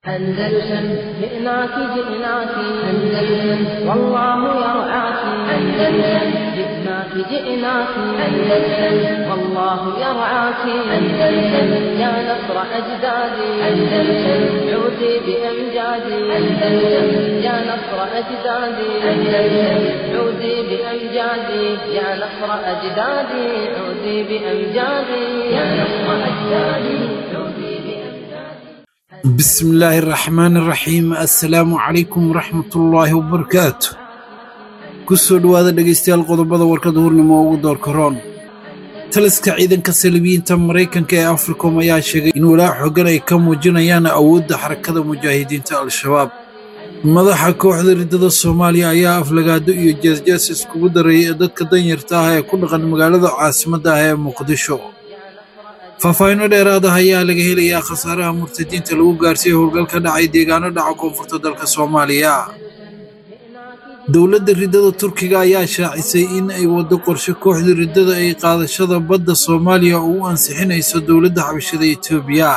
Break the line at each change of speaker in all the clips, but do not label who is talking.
أندلسن جئناك جئناك أندلسن والله يرعاك أندلسن جئناك جئناك أندلسن والله يرعاك أندلسن يا نصر أجدادي أندلسن عودي بأمجادي أندلسن يا نصر أجدادي أندلسن عودي بأمجادي يا نصر أجدادي عودي بأمجادي يا نصر أجدادي عودي بأمجادي
بسم الله الرحمن الرحيم assalaamu calaykum waraxmatullaahi wabarakaatu kusoo dhowaada dhegaystayaal qodobada warkada hurnimo ugu doorka roon taliska ciidanka salibiyiinta maraykanka ee africom ayaa sheegay in walaac xoogan ay ka muujinayaan awoodda xarakada mujaahidiinta al-shabaab madaxa kooxda riddada soomaaliya ayaa aflagaado iyo jeesjees iskugu dareeyay dadka danyarta ah ee ku dhaqan magaalada caasimadda ah ee muqdisho faahfaahinno dheeraad ah ayaa laga helayaa khasaaraha murtadiinta lagu gaarsiiyey howlgal ka dhacay deegaano dhaca koonfurta dalka soomaaliya dowladda riddada turkiga ayaa shaacisay in ay waddo qorshe kooxda riddada ay qaadashada badda soomaaliya oo u ansixinayso dowladda xabashada etoobiya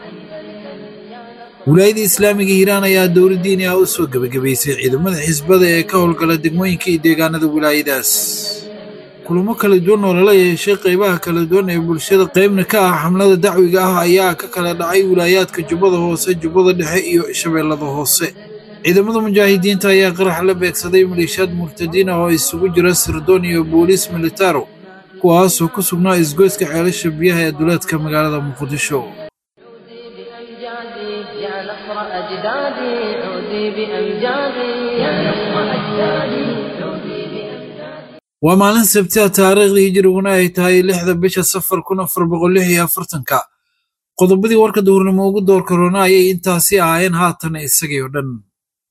wilaayada islaamiga hiiraan ayaa dowla diini ah u soo gebagabaysay ciidamada xisbada ee ka howlgala degmooyinka iyo deegaanada wilaayadaas kulamo kala duwan oo lala yeeshay qaybaha kala duwan ee bulshada qaybna ka ah xamlada dacwiga ah ayaa ka kala dhacay wilaayaadka jubbada hoose jubbada dhexe iyo shabeellada hoose ciidamada mujaahidiinta ayaa qarax la beegsaday maleeshiyaad murtadiin ah oo isugu jira sirdoon iyo booliis militaro kuwaasoo ku sugnaa isgoyska ceelasha biyaha ee duleedka magaalada muqdisho
بأمجادي يا نصر أجدادي عودي بأمجادي يا نصر أجدادي عودي بأمجادي
waa maalin sabtiha taariikhdii hijiriguna ay tahay lixda bisha safar kun afar boqol lix iyo afartanka qodobadii warka duhurnimo ugu doorka roona ayay intaasi ahaayeen haatan isagii oo dhan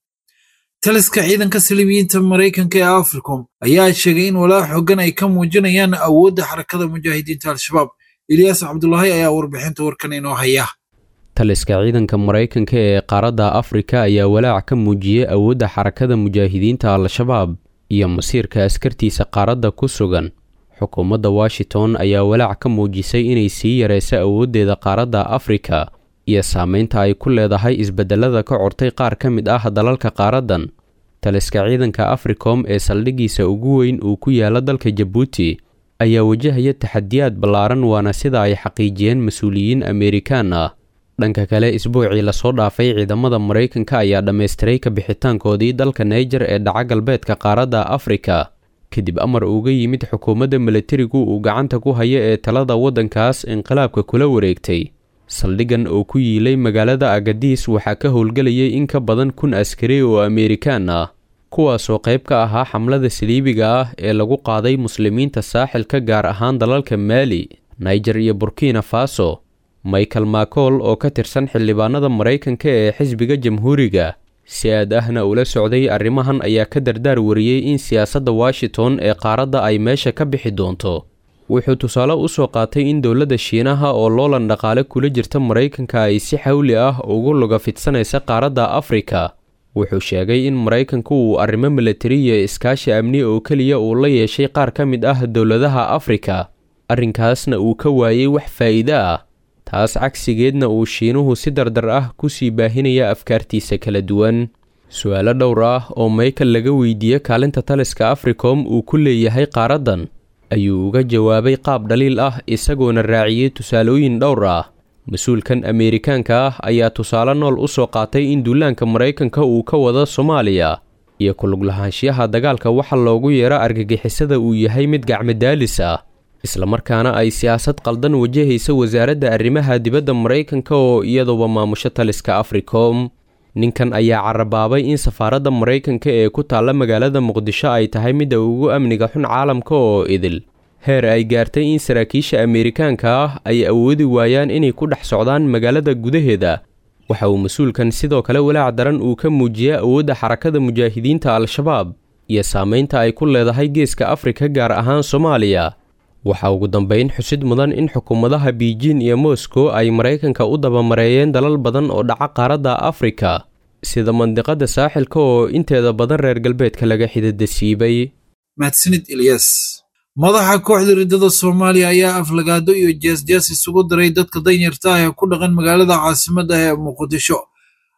taliska ciidanka salibiyiinta maraykanka ee africom ayaa sheegay in walaac xoogan ay ka muujinayaan awoodda xarakada mujaahidiinta al-shabaab ilyaas cabdulaahi ayaa warbixinta warkan inoo haya
taliska ciidanka maraykanka ee qaaradda afrika ayaa walaac ka muujiyey awoodda xarakada mujaahidiinta al-shabaab iyo masiirka askartiisa qaaradda ku sugan xukuumadda washington ayaa walaac ka muujisay inay sii yareyso awooddeeda qaaradda afrika iyo saameynta ay ku leedahay isbedelada ka cortay qaar ka mid ah dalalka qaaraddan taliska ciidanka africom ee saldhiggiisa ugu weyn uu ku yaala dalka jabuuti ayaa wajahaya taxadiyaad ballaaran waana sida ay xaqiijiyeen mas-uuliyiin ameerikaan ah dhanka kale isbuucii lasoo dhaafay ciidamada maraykanka ayaa dhammaystiray ka bixitaankoodii dalka naijer ee dhaca galbeedka qaaradda afrika kadib amar uga yimid xukuumadda milatarigu uu gacanta ku hayo ee talada waddankaas inqilaabka kula wareegtay saldhiggan oo ku yiilay magaalada agadiis waxaa ka howlgelayay in ka badan kun askari oo ameerikaan ah kuwaasoo qayb ka ahaa xamlada saliibiga ah ee lagu qaaday muslimiinta saaxilka gaar ahaan dalalka maali naijer iyo burkina faso michael macool oo ka tirsan xildhibaanada maraykanka ee xisbiga jamhuuriga si aad ahna ula socday arrimahan ayaa ka dardaar wariyey in siyaasadda washington ee qaaradda ay meesha ka bixi doonto wuxuu tusaale u soo qaatay in dowladda shiinaha oo loolan dhaqaale kula jirta maraykanka ay si xawli ah ugu luga fidsanaysa qaaradda afrika wuxuu sheegay in maraykanku uu arrimo milatari iyo iskaashi amni oo keliya uu la yeeshay qaar ka mid ah dowladaha afrika arrinkaasna uu ka waayey wax faa'iide ah taas cagsigeedna uu shiinuhu si dardar ah ku sii baahinaya afkaartiisa kala duwan su-aalo dhowr ah oo michael laga weydiiye kaalinta taliska africom uu ku leeyahay qaaraddan ayuu uga jawaabay qaab dhaliil ah isagoona raaciyey tusaalooyin dhowr ah mas-uulkan ameerikaanka ah ayaa tusaale nool u soo qaatay in duulaanka maraykanka uu ka wado soomaaliya iyo kuluglahaanshiyaha dagaalka waxa loogu yeero argagixisada uu yahay mid gacmadaalis ah islamarkaana ay siyaasad qaldan wajahaysa wasaaradda arrimaha dibadda maraykanka oo iyaduba maamusho taliska africom ninkan ayaa carabaabay in safaaradda maraykanka ee ku taalla magaalada muqdisho ay tahay midda ugu amniga xun caalamka oo idil heer ay gaartay in saraakiisha ameerikaanka ah ay awoodi waayaan inay ku dhex socdaan magaalada gudaheeda waxa uu mas-uulkan sidoo kale walaac daran uu ka muujiyey awoodda xarakada mujaahidiinta al-shabaab iyo saameynta ay ku leedahay geeska afrika gaar ahaan soomaaliya waxaa ugu dambeyn xusid mudan in xukuumadaha beijin iyo moscow ay maraykanka u dabamareeyeen dalal badan oo dhaca qaaradda afrika sida mandiqada saaxilka oo inteeda badan reer galbeedka laga xididasiibay
mahadsanid ilyas madaxa kooxda riddada soomaaliya ayaa aflagaado iyo jeesjees isugu diray dadka danyarta ah ee ku dhaqan magaalada caasimadda ee muqdisho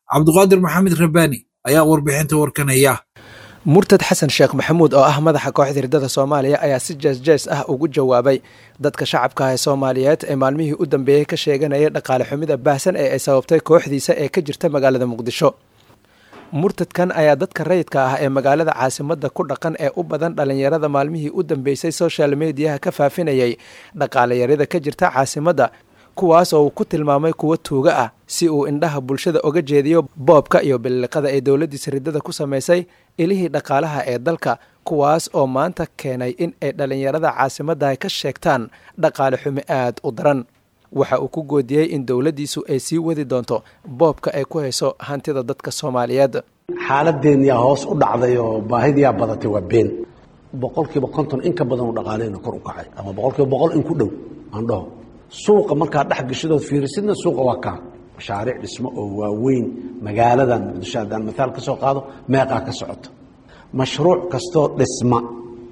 cabduqaadir maxamed rabbaani ayaa warbixinta warkanaya
murtad xasan sheekh maxamuud oo ah madaxa kooxda hirdada soomaaliya ayaa si jees-jees ah ugu jawaabay dadka shacabka ah ee soomaaliyeed ee maalmihii u dambeeyey ka sheeganaya dhaqaale xumida baahsan ee ay sababtay kooxdiisa ee ka jirta magaalada muqdisho murtadkan ayaa dadka rayidka ah ee magaalada caasimadda ku dhaqan ee u badan dhallinyarada maalmihii u dambeysay social mediyaha ka faafinayay dhaqaalayarida ka jirta caasimadda kuwaas oo uu ku tilmaamay kuwo tuuga ah si uu indhaha bulshada oga jeediyo boobka iyo billiqada ay dowladdiisa riddada ku samaysay ilihii dhaqaalaha ee dalka kuwaas oo maanta keenay in ay dhallinyarada caasimadda ka sheegtaan dhaqaale xumi aad u daran waxa uu ku goodiyey in dowladdiisu ay sii wadi doonto boobka ay ku hayso hantida dadka soomaaliyeed
xaaladeenyaa hoos u dhacday oo baahidiyaa badatay waa been boqolkiiba konton in ka badan oo dhaqaalehna kor u kacay ama boqolkiiba boqol in ku dhow aan dhaho suuqa markaa dhex gashadood fiirisidna suuqa waa kaa mashaariic dhismo oo waaweyn magaaladan muqdisho haddaan maaal ka soo qaado meeqaa ka socoto mashruuc kastoo dhisma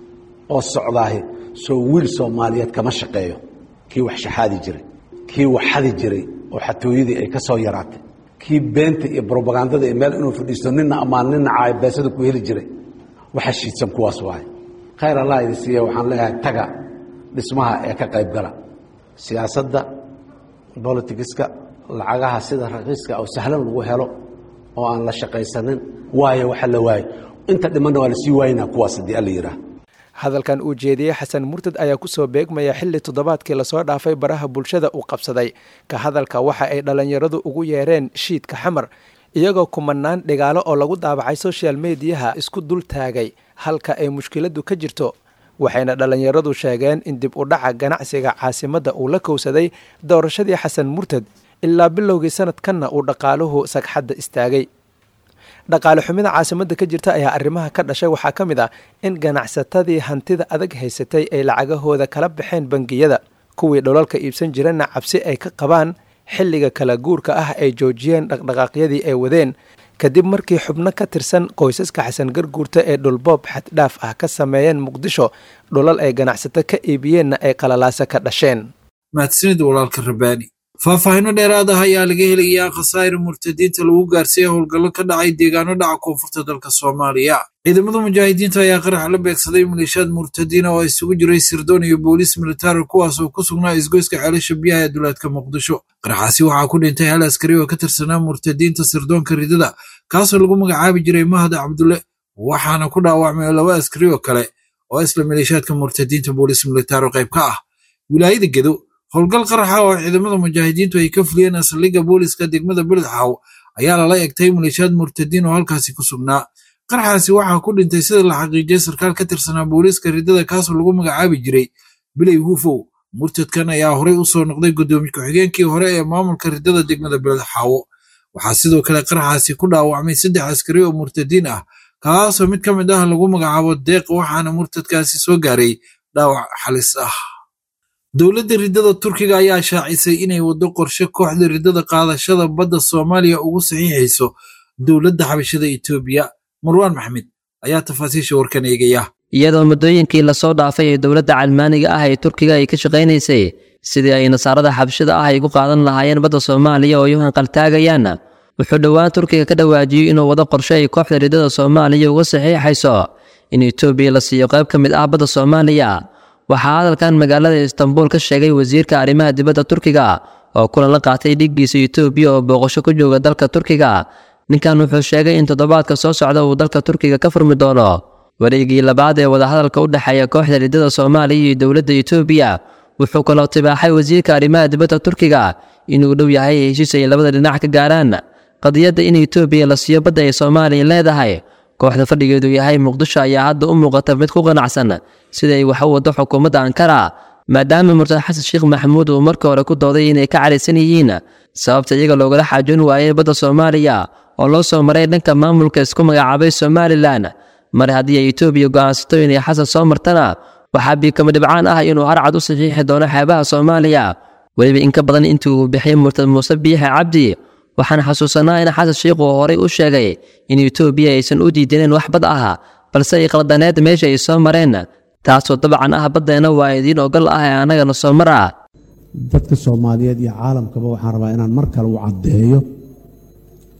oo socdaahi soo wiil soomaaliyeed kama shaqeeyo kii wax shaxaadi jiray kii wax xadi jiray oo xatooyadii ay ka soo yaraatay kii beenta iyo brobagandada iyo meel inuu fadhiisto nina ammaan nina caay beesada ku heli jiray waxa shiidsan kuwaas waaye khayr allah idi siiya waxaan leeyahay taga dhismaha ee ka qayb gala siyaasadda bolitigiska lacagaha sida raqiiska oo sahlan lagu helo oo aan la shaqaysanin waayo waxa la waayo inta dhimanna waa lasii waayinaa kuwaas haddii alla yidhaah
hadalkan uu jeediyey xasan murtad ayaa ku soo beegmaya xilli toddobaadkii lasoo dhaafay baraha bulshada uu qabsaday ka hadalka waxa ay dhallinyaradu ugu yeereen shiidka xamar iyagoo kumanaan dhigaalo oo lagu daabacay social mediyaha isku dul taagay halka ay mushkiladdu ka jirto waxayna dhallinyaradu sheegeen in dib u dhaca ganacsiga caasimadda uu la kowsaday doorashadii xasan murtad ilaa bilowgii sanadkanna uu dhaqaaluhu sagxadda istaagay dhaqaale xumida caasimadda ka jirta ayaa arrimaha ka dhashay waxaa ka mid ah in ganacsatadii hantida adag haysatay ay lacagahooda kala baxeen bangiyada kuwii dholalka iibsan jirana cabsi ay ka qabaan xilliga kala guurka ah ay joojiyeen dhaqdhaqaaqyadii ay wadeen kadib markii xubno ka tirsan qoysaska xasan garguurta ee dhulboob xaddhaaf ah ka sameeyeen muqdisho dhulal ay ganacsato ka iibiyeenna ay qalalaasa ka dhasheen
mahadsanid walaalka rabbaani faahfaahinno dheeraad ah ayaa laga helayaa khasaa'ir murtadiinta lagu gaarsiiyey howlgallo ka dhacay deegaano dhaca koonfurta dalka soomaaliya ciidamada mujaahidiinta ayaa qarax la beegsaday maleeshiyaad murtadiina oo isugu jiray sirdoon iyo booliis militari kuwaas oo ku sugnaa isgoyska ceelasha biyaha ee duleedka muqdisho qaraxaasi waxaa ku dhintay hal askari oo ka tirsanaa murtadiinta sirdoonka ridada kaasoo lagu magacaabi jiray mahad cabdulle waxaana ku dhaawacmay laba askari oo kale oo isla maleeshiyaadka murtadiinta booliis militari qayb ka ah wilaayada gedo howlgal qaraxa oo ciidamada mujaahidiintu ay ka fuliyeen asaldhigga booliska degmada beledxaw ayaa lala egtay maleeshiyaad murtadiin oo halkaasi ku sugnaa qaraxaasi waxaa ku dhintay sida la xaqiijiyay sarkaal ka tirsanaa booliiska ridada kaasoo lagu magacaabi jiray biley hufow murtadkan ayaa horey u soo noqday guddoomiye ku-xigeenkii hore ee maamulka ridada degmada beledxaawo waxaa sidoo kale qaraxaasi ku dhaawacmay saddex askari oo murtadiin ah kaasoo mid ka mid ah lagu magacaabo deeq waxaana murtadkaasi soo gaaray dhaawac xalis ah dowladda riddada turkiga ayaa shaacisay inay waddo qorshe kooxda riddada qaadashada badda soomaaliya ugu saxiixayso dowladda xabashada etoobiya marwaan maxmed ayaa tafaasiisha warkan eegaya
iyadoo muddooyinkii lasoo dhaafay ee dowladda calmaaniga ah ee turkiga ay ka shaqaynaysay sidii ay nasaarada xabashada ah ay gu qaadan lahaayeen badda soomaaliya oo ay u hanqaltaagayaan wuxuu dhowaan turkiga ka dhawaajiyey inuu wado qorshe ay kooxda riddada soomaaliya uga saxiixayso in etoobiya la siiyo qayb ka mid ah badda soomaaliya waxaa hadalkan magaalada istanbul ka sheegay wasiirka arrimaha dibadda turkiga oo kulan la qaatay dhiggiisa etoobiya oo booqasho ku jooga dalka turkiga ninkan wuxuu sheegay in toddobaadka soo socda uu dalka turkiga ka furmi doono wareegii labaad ee wadahadalka u dhexeeya kooxda riddada soomaaliya iyo dowladda etoobiya wuxuu kaloo tibaaxay wasiirka arrimaha dibadda turkiga inuu dhow yahay heshiis ay labada dhinac ka gaaraan qadiyadda in etoobiya la siiyo badda ay soomaaliya leedahay kooxda fadhigeedu yahay muqdisho ayaa hadda u muuqata mid ku qanacsan sida ay wax u waddo xukuumadda ankara maadaama murtad xasan sheekh maxamuud uu markii hore ku dooday inay ka cadhaysan yihiin sababta iyaga loogala xaajoon waayay badda soomaaliya oo loo soo maray dhanka maamulka isku magacaabay somalilan mar haddii ay etoobiya go'aansato inay xasan soo martana waxaa biikama dhibcaan ah inuu harcad u saxiixi doono xeebaha soomaaliya weliba in ka badan intii uu bixiyey murtad muuse biixe cabdi waxaan xasuusanaa in xasan sheikh uu horey u sheegay in etoobiya aysan u diidaneen wax bad ah balse ay qaldaneed meesha ay soo mareen taasoo dabcan ah baddeena waa idiin ogol ah ee annagana soo mara
dadka soomaaliyeed iyo caalamkaba waxaan rabaa inaan mar kale u caddeeyo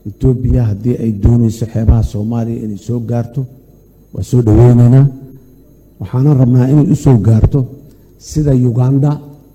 etoobiya haddii ay doonayso xeebaha soomaaliya inay soo gaarto waa soo dhoweynaynaa waxaana rabnaa inay u soo gaarto sida uganda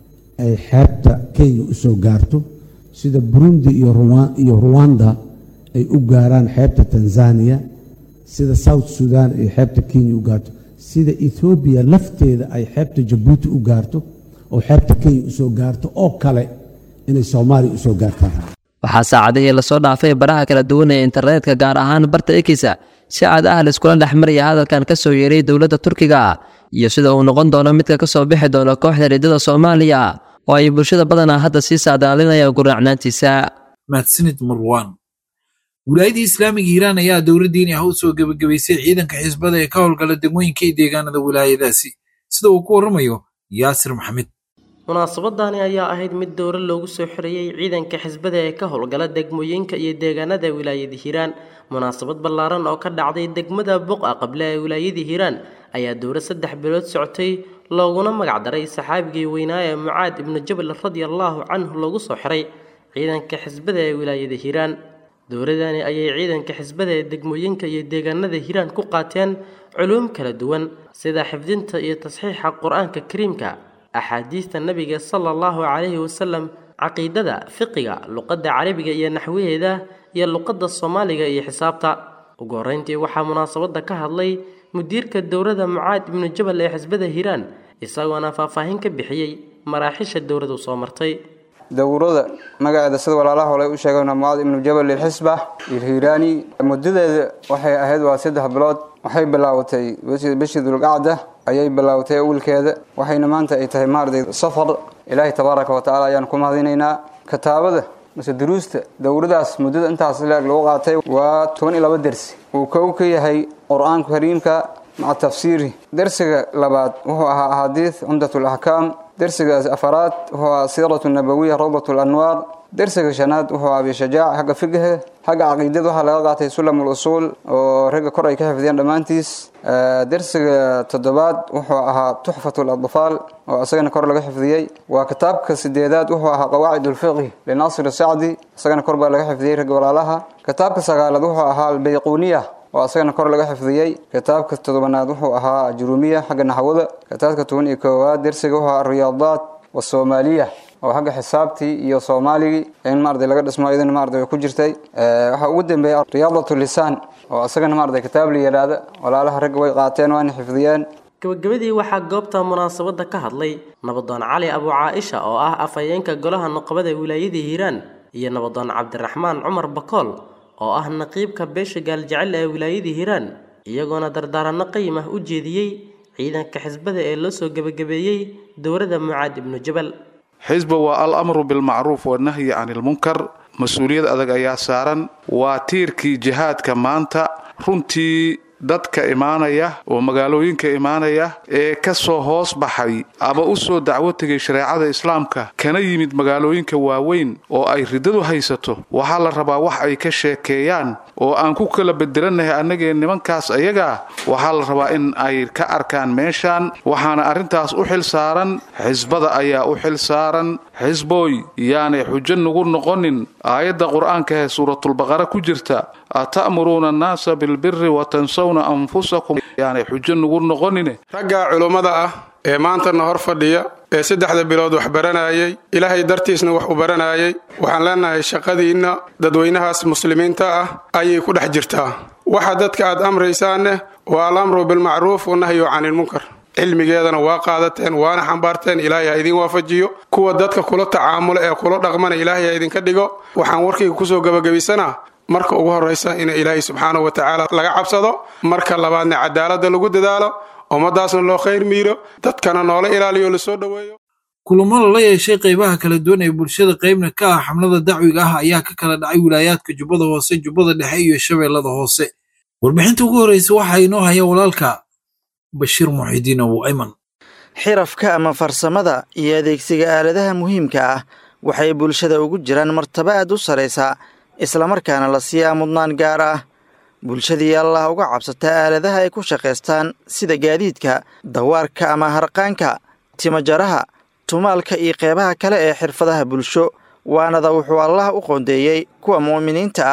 ay xeebta kenya u soo gaarto sida burundi iyo ruwanda ay u gaaraan xeebta tanzaniya sida south sudan ay xeebta kenya u gaarto sida ethoobiya lafteeda ay xeebta jabuuti u gaarto oo xeebta kenya usoo gaarto oo kale inay soomaaliya usoo gaartaan
waxaa saacadihii lasoo dhaafay baraha kala duwan ee internetka gaar ahaan barta ekisa si cad ah laiskula dhexmaraya hadalkan ka soo yeeray dowladda turkiga iyo sida uu noqon doono midka ka soo bixi doono kooxda riddada soomaaliya oo ay bulshada badanaa hadda sii saadaalinayaan guraacnaantiisa
mahadsanid marwan wilaayadii islaamiga hiiraan ayaa dowladdiini ah u soo gebagabaysay ciidanka xisbada ee ka howlgala degmooyinka iyo deegaanada wilaayadaasi sida uu ku warramayo yaasir maxamed
munaasabadani ayaa ahayd mid dowro loogu soo xirayey ciidanka xisbada ee ka howlgala degmooyinka iyo deegaanada wilaayada hiiraan munaasabad ballaaran oo ka dhacday degmada buqa qable ee wilaayada hiiraan ayaa dowro saddex bilood socotay looguna magacdaray saxaabigii weynaa ee mucaad ibnu jabal radiallaahu canhu loogu soo xiray ciidanka xisbada ee wilaayada hiiraan dowladani ayay ciidanka xisbada ee degmooyinka iyo deegaanada hiiraan ku qaateen culuum kala duwan sida xifdinta iyo tasxiixa qur-aanka kariimka axaadiista nebiga sala allahu calayhi wasalam caqiidada fiqiga luqadda carabiga iyo naxwaheeda iyo luqadda soomaaliga iyo xisaabta ugu horreyntii waxaa munaasabadda ka hadlay mudiirka dowladda mucaad ibnu jabal ee xisbada hiiraan isagoona faahfaahin ka bixiyey maraaxisha dowladu soo martay
dowrada magaceeda sida walaalaha hole u sheegayna mucaad ibnu jabal ilxisba ilhiiraani muddadeeda waxay ahayd waa saddex bilood waxay bilaawatay bishii dulqacda ayay bilaawatay awilkeeda waxayna maanta ay tahay maarday safar ilaahay tabaaraka wa tacaala ayaan ku mahadinaynaa kitaabada mase duruusta dowradaas muddada intaas leeg lagu qaatay waa toban iyo laba dersi uu kow ka yahay qur-aanka kariimka maca tafsiiri dersiga labaad wuxuu ahaa axaadiis cumdat laxkaam dersigaas afaraad wuxuu ahaa siiratu nabawiya rawdat lanwaar dersiga shanaad wuxuu ahaa bishajaac xagga fiqha xagga caqiidada waxaa laga qaatay sulam usuul oo ragga kor ay ka xifdiyeen dhammaantiis dersiga toddobaad wuxuu ahaa tuxfat ladfaal oo isagana kor laga xifdiyey waa kitaabka sideedaad wuxuu ahaa qawaacid ulfiqhi linaasir sacdi isagana kor baa laga xifdiyey ragga walaalaha kitaabka sagaalaad wuxuu ahaa albayquniya oo isagana kor laga xifdiyey kitaabka todobanaad wuxuu ahaa jurumiya xagga naxwada kitaabka toban iyo koowaad dersiga wuxuu ahaa riyaadaat wasoomaaliya oo xagga xisaabtii iyo soomaaligii in maarday laga dhismo iyadana maarday way ku jirtay waxaa ugu dambeeya riyaadatu lisaan oo isagana maarday kitaab la yidhaahda walaalaha ragga way qaateen waana xifdiyeen
gabagabadii waxaa goobta munaasabadda ka hadlay nabadoon cali abu caaisha oo ah afhayeenka golaha nuqabada wilaayada hiiraan iyo nabadoon cabdiraxmaan cumar bakool oo ah naqiibka beesha gaaljecel ee wilaayada hiiraan iyagoona dardaaranno qayim ah u jeediyey ciidanka xisbada ee loo soo gebagabeeyey dowladda mucaad ibnu jabal
xisba waa al amru bilmacruuf wanahyi can ilmunkar mas-uuliyad adag ayaa saaran waa tiirkii jihaadka maanta runtii dadka imaanaya oo magaalooyinka imaanaya ee ka soo hoos baxay ama u soo dacwo tegay shareecada islaamka kana yimid magaalooyinka waaweyn oo ay riddadu haysato waxaa la rabaa wax ay ka sheekeeyaan oo aan ku kala bedelannahay annagee nimankaas ayagaa waxaa la rabaa in ay ka arkaan meeshaan waxaana arrintaas u xil saaran xisbada ayaa u xil saaran xisbooy yaanay xujo nugu noqonin aayadda qur-aanka ee suuratulbaqara ku jirta ata'muruuna annaasa bilbiri wa tansawna anfusakum yaanay xujo nugu noqonine
ragga culummada ah ee maantana hor fadhiya ee saddexda bilood wax baranayay ilaahay dartiisna wax u baranayay waxaan leenahay shaqadiinna dadweynahaas muslimiinta ah ayay ku dhex jirtaa waxa dadka aad amraysaanne waa alamru bilmacruuf wanahyu canilmunkar cilmigeedana waa qaadateen waana xambaarteen ilaahay ha idin waafajiyo kuwa dadka kula tacaamula ee kula dhaqmana ilaahay ha idinka dhigo waxaan warkayga kusoo gebagabaysanaa marka ugu horraysa in ilaahay subxaanahu wa tacaala laga cabsado marka labaadna cadaaladda lagu dadaalo ummadaasna loo khayr miiro dadkana noola ilaaliyo lasoo dhoweeyo
kulamo lala yeeshay qaybaha kala duwan ee bulshada qaybna ka ah xamlada dacwiga ah ayaa ka kala dhacay wilaayaadka jubbada hoose jubbada dhexe iyo shabeellada hoose warbixinta ugu horreysa waxaa inoo haya walaalka bashiir muxidiin abu ayman
xirafka ama farsamada iyo adeegsiga aaladaha muhiimka ah waxay bulshada ugu jiraan martaba aad u saraysa islamarkaana la siiyaa mudnaan gaar ah bulshadii allah uga cabsata aaladaha ay ku shaqaystaan sida gaadiidka dawaarka ama harqaanka timajaraha tumaalka iyo qeybaha kale ee xirfadaha bulsho waanada wuxuu allah u qoondeeyey kuwa mu'miniinta ah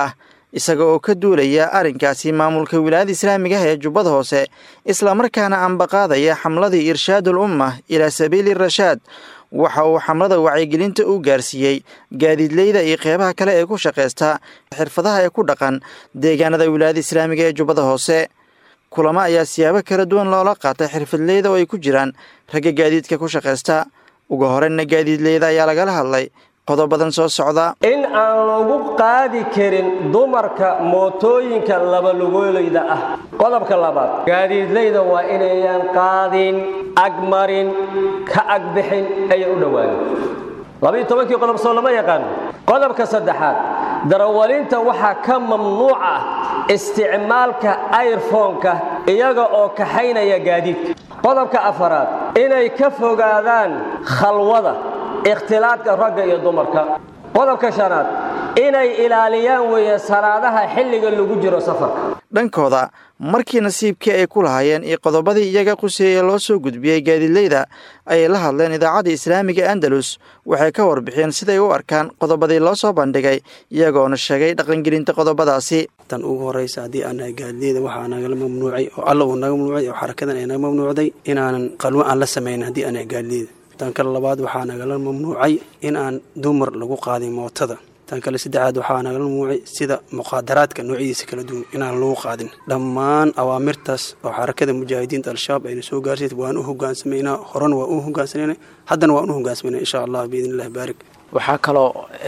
isaga oo ka duulaya arrinkaasi maamulka wilaayada islaamiga ah ee jubbada hoose islamarkaana ambaqaadaya xamladii irshaadul umma ilaa sabiili rashaad waxa uu xamlada wacyigelinta u gaarsiiyey gaadiidleyda iyo qeybaha kale ee ku shaqaysta xirfadaha ee ku dhaqan deegaanada wilaayada islaamiga ee jubbada hoose kulamo ayaa siyaabo kala duwan loola qaatay xirfadleyda oo ay ku jiraan ragga gaadiidka ku shaqaysta ugu horeyna gaadiidleyda ayaa lagala hadlay qodobadan soo socda
in aan lagu qaadi karin dumarka mootooyinka labalugoolayda ah qodobka labaad gaadiidleyda waa inayan qaadin agmarin ka agbixin ayan u dhowaanin labayo tobankii qodob soo lama yaqaano qodobka saddexaad darawalinta waxaa ka mamnuuc ah isticmaalka ayrfoonka iyaga oo kaxaynaya gaadiidka qodobka afaraad inay ka fogaadaan khalwada ikhtilaadka ragga iyo dumarka qodobka shanaad inay ilaaliyaan weeye salaadaha xilliga lagu jiro safarka
dhankooda markii nasiibkii ay ku lahaayeen iyo qodobadii iyaga quseeye loo soo gudbiyey gaadiidleyda ayay la hadleen idaacadda islaamiga andalus waxay ka warbixiyeen siday u arkaan qodobadii loo soo bandhigay iyagoona sheegay dhaqangelinta qodobadaasi
tan ugu horeysa haddii aan nahay gaadiidleyda waxaa nagala mamnuucay oo alla uu naga mamnuucay oo xarakadan ay naga mamnuucday inaanan qalwo aan la samaynin haddii aan nahay gaadiidleyda tan kale labaad waxaa nagala mamnuucay in aan dumar lagu qaadin mootada tan kale saddexaad waxaa nagala mamnuucay sida muqaadaraadka noocyadiisa kala duwan inaan lagu qaadin dhammaan awaamirtaas oo xarakada mujaahidiinta al-shabaab ayna soo gaarsiisa waan u hogaansamaynaa horena waan u hogaansanayna haddana waan u hogaansamayna insha allah biidn illahi baarik
waxaa kaloo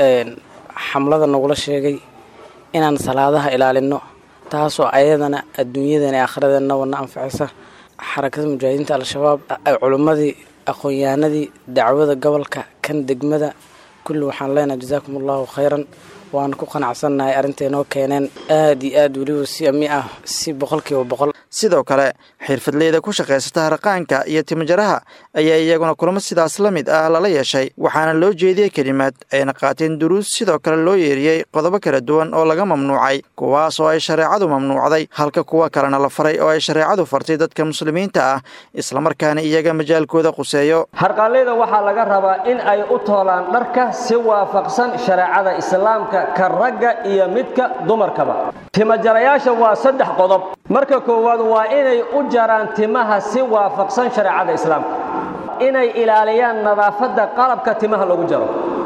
xamlada nagula sheegay inaan salaadaha ilaalino taasoo ayadana adduunyadana ee akhradeenna wana anfacaysa xarakada mujaahidiinta al-shabaab culimmadii aqoon-yahanadii dacwada gobolka kan degmada kulli waxaan leenahay jasaakum allahu khayran waana ku qanacsannahay arrinta inoo keeneen aada iyo aad weliba si ami ah si boqolkiiba boqol
sidoo kale xirfadleyda ku shaqaysata haraqaanka iyo timajaraha ayaa iyaguna kulamo sidaas la mid ah lala yeeshay waxaana loo jeediyey kelimaad ayna qaateen duruus sidoo kale loo yeeriyey qodobo kala duwan oo laga mamnuucay kuwaas oo ay shareecadu mamnuucday halka kuwa kalena la faray oo ay shareecadu fartay dadka muslimiinta ah islamarkaana iyaga majaalkooda quseeyo
harqaanleyda waxaa laga rabaa in ay u toolaan dharka si waafaqsan shareecada islaamka ka ragga iyo midka dumarkaba timajarayaasha waa saddex qodob marka koowaad waa inay u jaraan timaha si waafaqsan shareecada islaamka inay ilaaliyaan nadaafadda qalabka timaha lagu jaro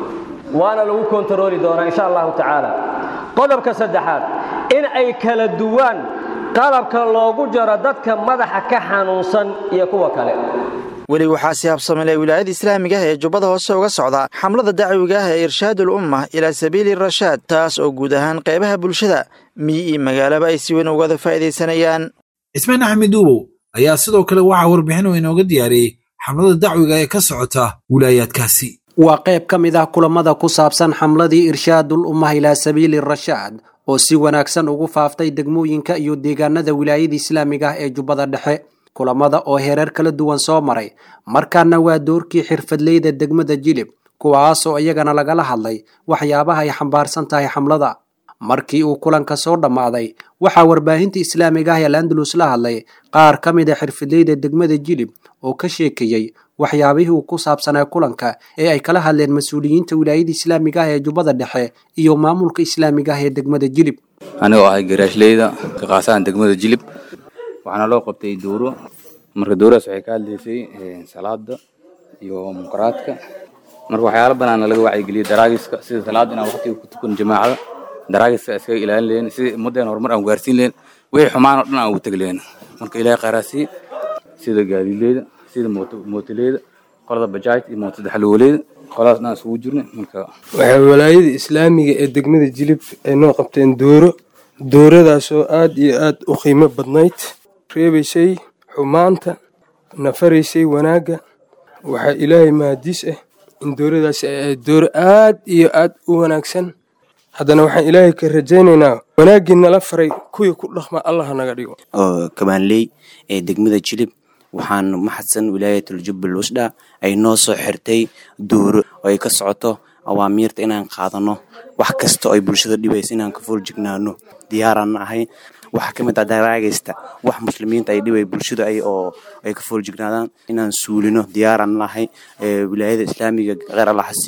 waana lagu kontarooli doonaa insha allahu tacaala qodobka saddexaad in ay kala duwaan qalabka loogu jaro dadka madaxa ka xanuunsan iyo kuwa kale
weli waxaa si habsamilay wilaayada islaamiga ah ee jubbada hoose uga socda xamlada dacwiga ah ee irshaadul umma ilaa sabiili rashaad taas oo guud ahaan qaybaha bulshada miyi iyo magaalaba ay si weyn ugada faa'iidaysanayaan
cismaan axmed uubow ayaa sidoo kale waxaa warbixin oo inooga diyaariyey xamlada dacwiga ee ka socota wilaayaadkaasi
waa qayb ka mid ah kulamada ku saabsan xamladii irshaadul ummah ilaa sabiili rashaad oo si wanaagsan ugu faaftay degmooyinka iyo deegaanada wilaayada islaamiga ah ee jubbada dhexe kulamada oo hereer kala duwan soo maray markaana waa doorkii xirfadleyda degmada jilib kuwaasoo iyagana lagala hadlay waxyaabaha ay xambaarsan tahay xamlada markii uu kulanka soo dhammaaday waxaa warbaahinta islaamiga ah ee landalus la hadlay qaar ka mid a xirfadleyda degmada jilib oo ka sheekeeyey waxyaabihii uu ku saabsanaa kulanka ee ay kala hadleen mas-uuliyiinta wilaayada islaamiga ah ee jubbada dhexe iyo maamulka islaamiga ah ee degmada jilib
anigoo ahay garaashleyda ka qaasaan degmada jilib waxaana loo qabtay dowro marka dowradaas waxay ka hadlaysay salaada iyo munkaraadka marka waxyaala banaana laga wacyigeliyay daraagiska sida salaada inaan waqtiga ku tukan jamaacada daraagiska iskaga ilaalin lehen sida ummaddeena horumar aan gaarsiin lehen wixii xumaan oo dhan aan ugu tegi lehen marka ilaahay khayraasiye sida gaadiidleyda sida mootoleyda qolada bajaaj iyo mooto daxalwoleyda qoladaas dhan isugu jirnay marka
waxay walaayada islaamiga ee degmada jilib ay noo qabteen dooro dooradaasoo aad iyo aad u qiimo badnayd reebaysay xumaanta nafaraysay wanaagga waxaa ilaahay mahadiis ah in dooradaasi ay ahayd dooro aad iyo aad u wanaagsan haddana waxaan ilaahay ka rajaynaynaa wanaaggii nala faray kuwii ku dhaqma allah naga dhigo
oo kabaanley ee degmada jilib waxaan maxadsan wilaayatul jubbal wasdha ay noo soo xirtay dooro oo ay ka socoto awaamiirta inaan qaadano wax kasta oo ay bulshada dhibaysa inaan ka fooljignaano diyaaraan ahay waxaa ka mid ah daraagaysta wax muslimiinta ay dhibay bulshada ay oo ay ka fooljignaadaan inaan suulino diyaaraan nahay wilaayada islaamiga kheyr allah hasiiyo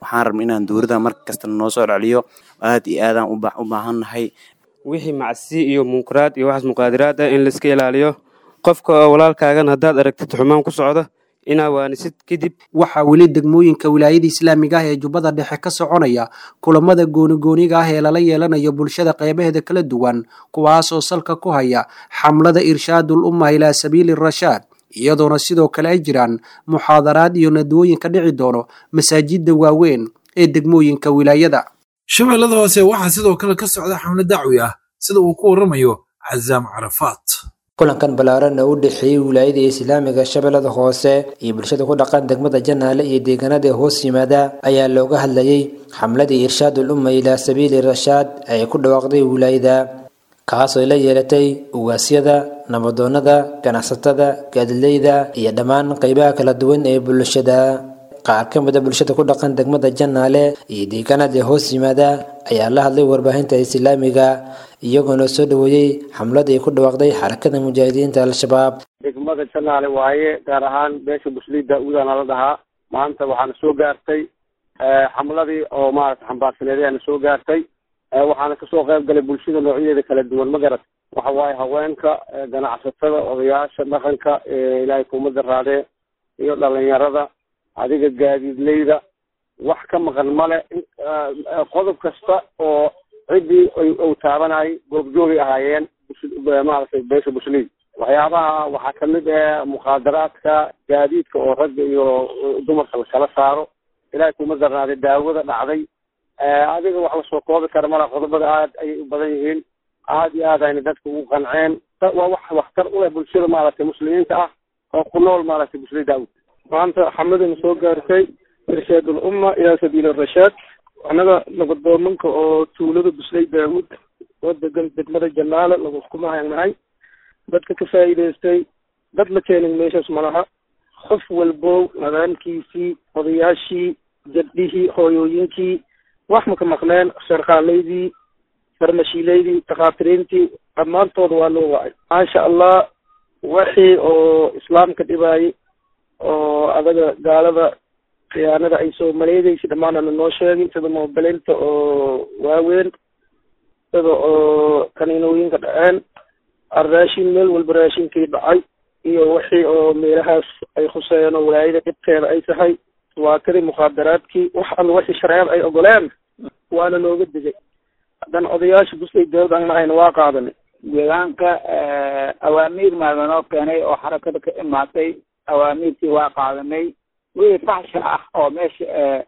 waxaan rabna inaan dowladda mar kasta noo soo celiyo aad iyo aadaan u baahannahay
wixii macsi iyo munkaraad iyo waxaas muqaadiraad ah in laiska ilaaliyo qofka oo walaalkaagan haddaad aragtid xumaan ku socda inaa waanisid kadib
waxaa weli degmooyinka wilaayada islaamiga ah ee jubbada dhexe ka soconaya kulamada goonigooniga ah ee lala yeelanayo bulshada qeybaheeda kala duwan kuwaasoo salka ku haya xamlada irshaadul umma ilaa sabiili rashaad iyadoona sidoo kale ay jiraan muxaadaraad iyo nadwooyin ka dhici doono masaajidda waaweyn ee degmooyinka wilaayada
shabeellada hoose waxaa sidoo kale ka socda xamle dacwi ah sida uu ku warramayo cazaam carafaat
kulankan ballaaran oo u dhexeeyey wilaayada islaamiga shabeellada hoose iyo bulshada ku dhaqan degmada janaale iyo deegaanada hoos yimaada ayaa looga hadlayey xamladii irshaadul umma ilaa sabiili rashaad ay ku dhawaaqday wilaayada kaasoo la yeelatay ugaasyada nabadoonnada ganacsatada gaadileyda iyo dhammaan qeybaha kala duwan ee bulshada qaar ka mid a bulshada ku dhaqan degmada janaale iyo deegaanada hoos yimaada ayaa la hadlay warbaahinta islaamiga iyagoona soo dhaweeyey xamladii ku dhawaaqday xarakada mujaahidiinta al-shabaab
degmada janaale waaye gaar ahaan beesha buslida uudana la dhahaa maanta waxaana soo gaartay xamladii oo maarata xambaarsaneedayaana soo gaartay waxaana kasoo qayb galay bulshada noocyadeeda kala duwan ma garat waxa waaye haweenka ganacsatada odayaasha dhaqanka ilaahay kuumada raadee iyo dhalinyarada adiga gaadiidleyda wax ka maqan male qodob kasta oo ciddii uu taabanayay goobjoogay ahaayeen maaragtay beesha bushliid waxyaabaha waxaa kamid ah muqaadaraadka gaadiidka oo ragga iyo dumarka lakala saaro ilaahay kuma darnaaday daawada dhacday adiga wax lasoo koobi kara mala qodobada aad ayay u badan yihiin aad iyo aad ayna dadka ugu qanceen waa wax waxtar u leh bulshada maaragtay muslimiinta ah oo ku nool maaragtay bushliid daawud
maanta xamadana soo gaartay irshaad ulumma ilaa sabiili rashaad annaga nabadoomanka oo tuulada busley daawud oo degan degmada janaale lagu xukumahaynnahay dadka ka faa'iidaystay dad la keenin meeshaas malaha qof walbow nadaamkiisii odayaashii jadhihii hooyooyinkii wax maka maqneen sharqaalaydii farmashiilaydii takhaatiriintii dhammaantooda waa loo wacay maasha allah wixii oo islaamka dhibaayay oo adaga gaalada khiyaanada ay soo maleedeysay dhammaanana noo sheegay sida moobilinta oo waaweyn sida oo kaniinooyinka dhaceen raashin meel walba raashinkii dhacay iyo wixii oo meelahaas ay khuseeyeen oo walaayada dhibkeeda ay tahay waa kadii mukhaadaraadkii wax alla wixii shareecada ay ogoleen waana looga digay haddana odayaasha busley dawlad aan nahayna waa qaadanay
deegaanka awaamiir maada noo keenay oo xarakada ka imaatay awaamiirtii waa qaadanay wixii faxsha ah oo meesha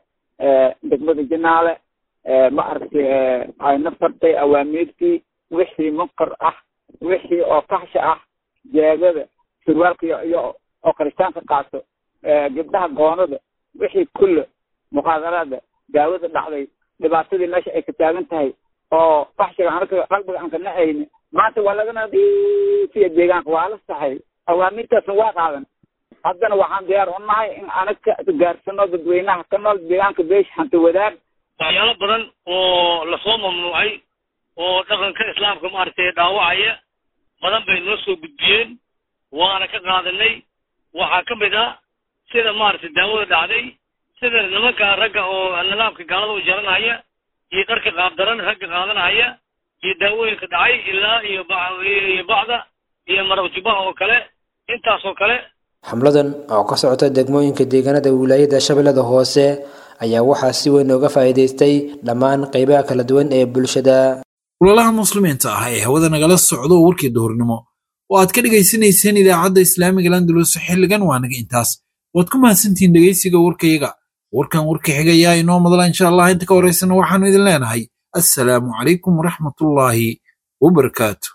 degmada janaale ma aragtay ayna fartay awaamiirtii wixii munkar ah wixii oo faxsha ah jeegada surwaalka iyo iyo oo kiristaanka qaato gabdhaha goonada wixii kulle muqaadaraada daawada dhacday dhibaatadii meesha ay ka taagan tahay oo faxshiga anaka qalbiga aan ka nacayni maanta waa lagana fiya deegaanka waa la saxay awaamiirtaasna waa qaadan haddana waxaan diyaar u nahay in anaga gaarsano dadweynaha ka nool deegaanka beesha hanti wadaag
waxyaalo badan oo lasoo mamnuucay oo dhaqanka islaamka maaragtay dhaawacaya badan bay noo soo gudbiyeen waana ka qaadanay waxaa ka mid ah sida maaragtay daawada dhacday sida nimanka ragga oo nidaamka gaalada u jaranaya iyo dharka qaabdaran ragga qaadanaya iyo daawooyinka dhacay ilaa iyo iyo bacda iyo marabjubaha oo kale intaas oo kale
xamladan oo ka socota degmooyinka deegaanada wilaayada shabeellada hoose ayaa waxaa si weyn uga faa'iidaystay dhammaan qaybaha kala duwan ee bulshada
walaalaha muslimiinta ah ee hawada nagala socdo warkii duhurnimo oo aad ka dhegaysanayseen idaacadda islaamiga landulus xilligan waa naga intaas waad ku mahadsantihiin dhegaysiga warkayaga warkan warka xigayaa inoo madla insha allah inta ka horeysana waxaanu idin leenahay assalaamu calaykum waraxmatullaahi wabarakaatu